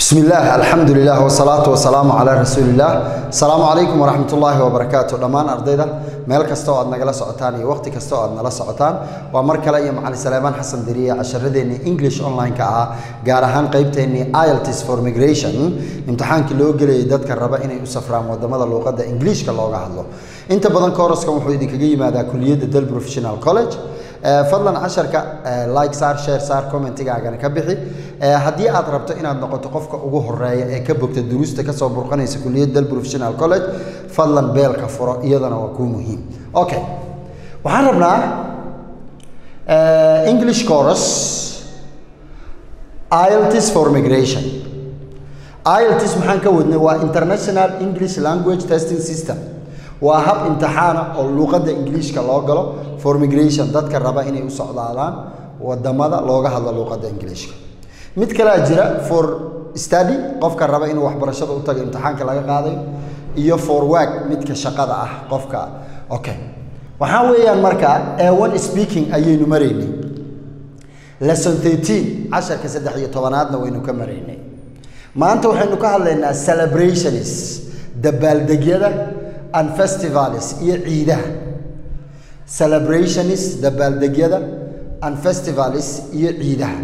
بسم الله الحمد لله والصلاة والسلام على رسول الله السلام عليكم ورحمة الله وبركاته دمان أرضيدا meel kasta oo aad nagala socotaan iyo waqti kasta oo aad nala socotaan waa mar kale iyo macalin Salaaman Xasan Diriye casharadeenii English online ka ah gaar ahaan qaybteenii IELTS for migration imtixaankii loo geliyay dadka raba inay u safraan wadamada luqadda Englishka looga hadlo inta badan kooraskan wuxuu idinkaga yimaadaa kuliyadda Del Professional College fadlan casharka like saar share saar commentigaagana ka bixi haddii aad rabto inaad noqoto qofka ugu horeeya ee ka bogta duruusta kasoo burqanaysa kuliyadda Del Professional College fadlan beelka furo iyadana waa kuu muhiim okay waxaan rabnaa English chorus IELTS for migration IELTS maxaan ka wadnay waa International English Language Testing System waa hab imtixaana oo luqadda ingiliishka loo galo for migration dadka raba inay u socdaadaan wadamada looga hadlo luqadda ingiliishka mid kalea jira for study qofka raba inuu waxbarashada u tago imtixaanka laga qaadayo iyo for work midka shaqada ah qofka okay waxaa weeyaan markaa a1 speaking ayaynu maraynay lesson 13 casharka saddex iyo tobanaadna waynu ka maraynay maanta waxaynu ka hadlaynaa celebrations dabaaldegyada and festivals iyo ciidaha celebrations dabaaldegyada and festivals iyo ciidaha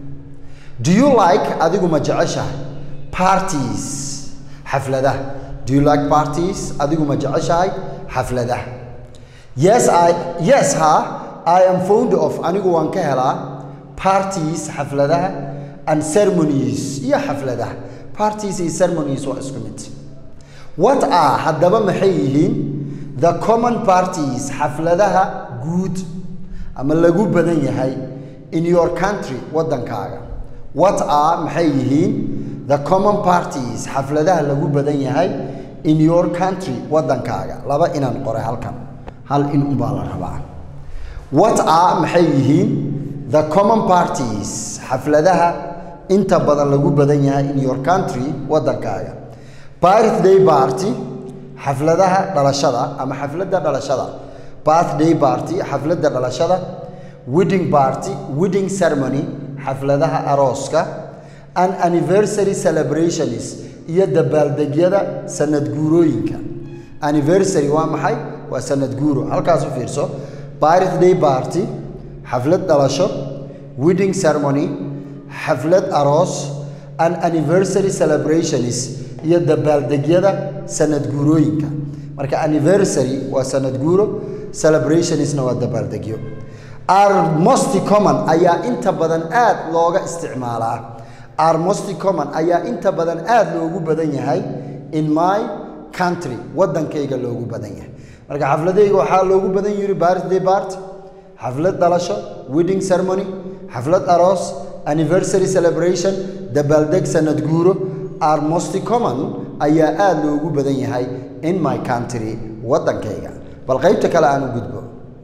do you like adigu ma jeceshahay parties xafladaha do you like parties adigu ma jeceshahay xafladaha yes i yes ha i am fond of anigu waan ka helaa parties xafladaha and ceremonies iyo xafladaha parties iyo ceremonies waa isku mid what are haddaba maxay yihiin the common parties xafladaha guud ama lagu badan yahay in your country waddankaaga what are maxay yihiin the common parties xafladaha lagu badan yahay in your country waddankaaga laba inaan qoray halkan hal in unbaa la rabaa what are maxay yihiin the common parties xafladaha inta badan lagu badan yahay in your country waddankaaga birthday party xafladaha dhalashada ama xafladda dhalashada birthday party xafladda dhalashada wedding party wedding ceremony xafladaha arooska and anniversary celebrations iyo dabaaldegyada sanad guurooyinka anniversary waa maxay waa sanad guuro halkaas u fiirso birthday party xaflad dhalasho wedding ceremony xaflad aroos and anniversary celebrations iyo dabaaldegyada sanad guurooyinka marka anniversary waa sanad guuro celebrationsna waa dabaaldegyo are most common ayaa inta badan aad looga isticmaalaa are most common ayaa inta badan aad loogu badan yahay in my country waddankayga loogu badan yahay marka xafladayga waxaa loogu badan yiri birthday party xaflad dhalasho wedding ceremony xaflad aroos anniversary celebration dabaaldeg sanad guuro are most common ayaa aad loogu badan yahay in my country waddankayga bal qaybta kale aan u gudbo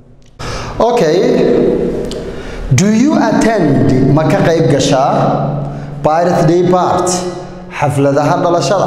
okay do you attend ma ka qayb gashaa birthday party xafladaha dhalashada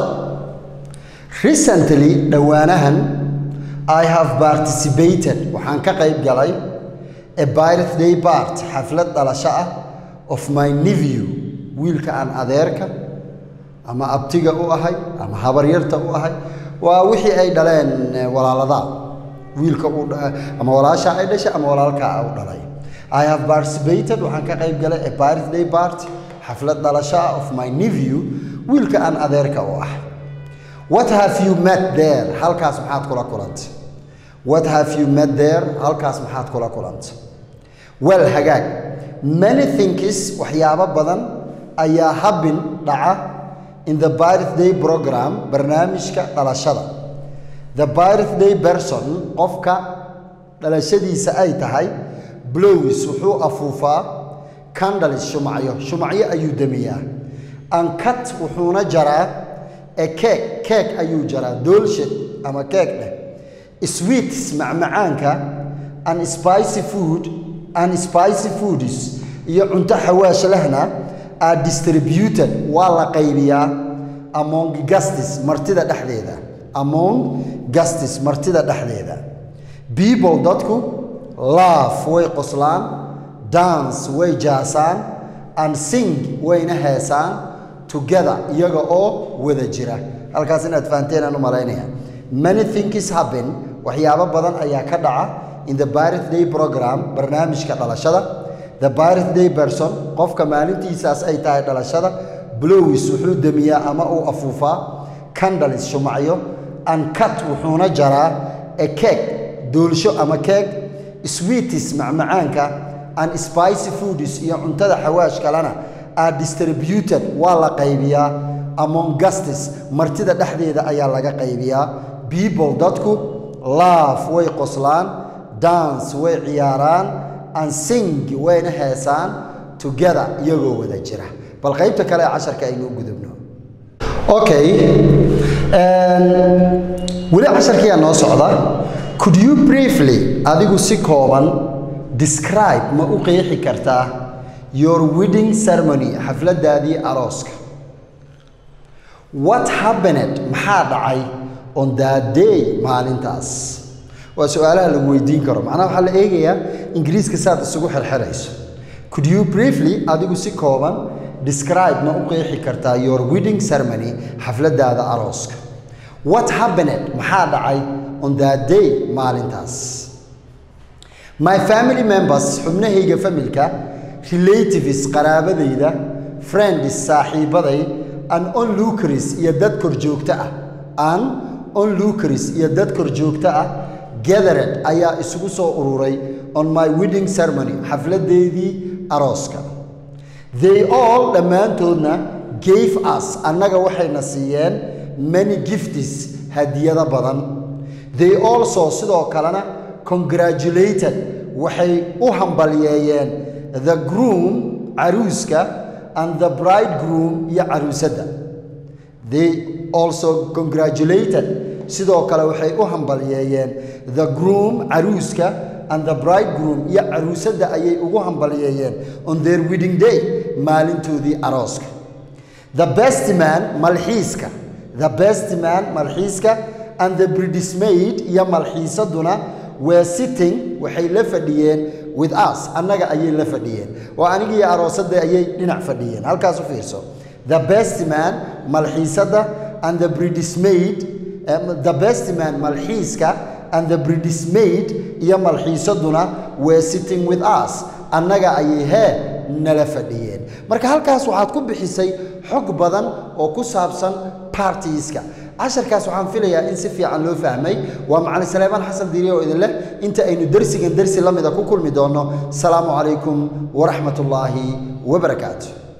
recently dhowaanahan i have participated waxaan ka qayb galay a birthday party xaflad dhalasho ah of my nephew wiilka aan adeerka ama abtiga u ahay ama habaryarta u ahay waa wixii ay dhaleen walaaladaa wiilka uu ama walaashaa ay dhashay ama walaalkaa u dhalay i have participated waxaan ka qayb galay a birthday party xaflad dhalasho ah of my nephew wiilka aan adeerka u ah what have you met there halkaas maxaad kula kulantay what have you met there halkaas maxaad kula kulantay well hagaag many things waxyaabo badan ayaa habin dhaca in the birthday program barnaamijka dhalashada the birthday person qofka dhalashadiisa ay tahay blows wuxuu afuufaa candles shumacyo shumacyo ayuu damiyaa ankat wuxuuna jaraa e keek keek ayuu jaraa doolshe ama keek dheh sweets macmacaanka and spicy food and spicy foods iyo cunto xawaash lehna are distributed waa la qaybiyaa among gastis martida dhexdeeda among gastis martida dhexdeeda people dadku laugh way qoslaan dance way jaasaan and sing wayna heesaan together iyaga oo wada jira halkaas inaad fahanteen aan u malaynaya many things happen waxyaabo badan ayaa ka dhaca in the birthday program barnaamijka dhalashada the birthday person qofka maalintiisaas ay tahay dhalashada blowis wuxuu demiyaa ama uu afuufaa candles shumacyo and cut wuxuuna jaraa a cake doolsho ama keeg sweetis macmacaanka and spicy foods iyo cuntada xawaash kalena are distributed waa la qaybiyaa among gustis martida dhexdeeda ayaa laga qaybiyaa people dadku laugh way qoslaan dance way ciyaaraan and sing wayna heesaan together iyagoo wada jira bal qaybta kale ee casharka aynu u gudubno okay weli casharkiyaa noo socda could you briefly adigu si kooban describe ma u qeexi kartaa your wedding ceremony xafladaadii arooska what happened maxaa dhacay on that day maalintaas waa su-aalaha lagu weydiin karo macnaha waxaa la eegayaa ingiriiska saad isugu xirxirayso could you briefly adigu si kooban describe ma u qeexi kartaa your wedding ceremony xafladaada arooska what happened maxaa dhacay on that day maalintaas my family members xubnahayga familka relatives qaraabadayda friends saaxiibaday an onlookers iyo dad korjoogto ah an onlookers iyo dad korjoogto ah gathered ayaa isugu soo ururay on my wedding ceremony xafladeedii arooska they all dhammaantoodna gave us annaga waxayna siiyeen many gifts hadiyado badan they also sidoo kalena congratulated waxay u hambalyeeyeen the groom caruuska and the bridegroom iyo caruusadda they also congratulated sidoo kale waxay u hambalyeeyeen the groom caruuska and the bridegroom iyo caruusadda ayay ugu hambalyeeyeen on their wedding day maalintoodii arooska the best man malxiiska the best man malxiiska and the bridesmaid iyo malxiisaduna were sitting waxay la fadhiyeen with us annaga ayay la fadhiyeen oo anigii aroosadda ayay dhinac fadhiyeen halkaas u fiirso the best man malxiisadda and the bridesmaid um, the best man malxiiska and the bridesmaid iyo malxiisaduna were sitting with us annaga ayay hee nala fadhiyeen marka halkaas waxaad ku bixisay xog badan oo ku saabsan partiiska casharkaas waxaan filayaa in si fiican loo fahmay waa macalin saleebaan xasan diiriye oo idin leh inta aynu dersigan dersi la mida ku kulmi doonno asalaamu calaykum waraxmat ullaahi wabarakaatu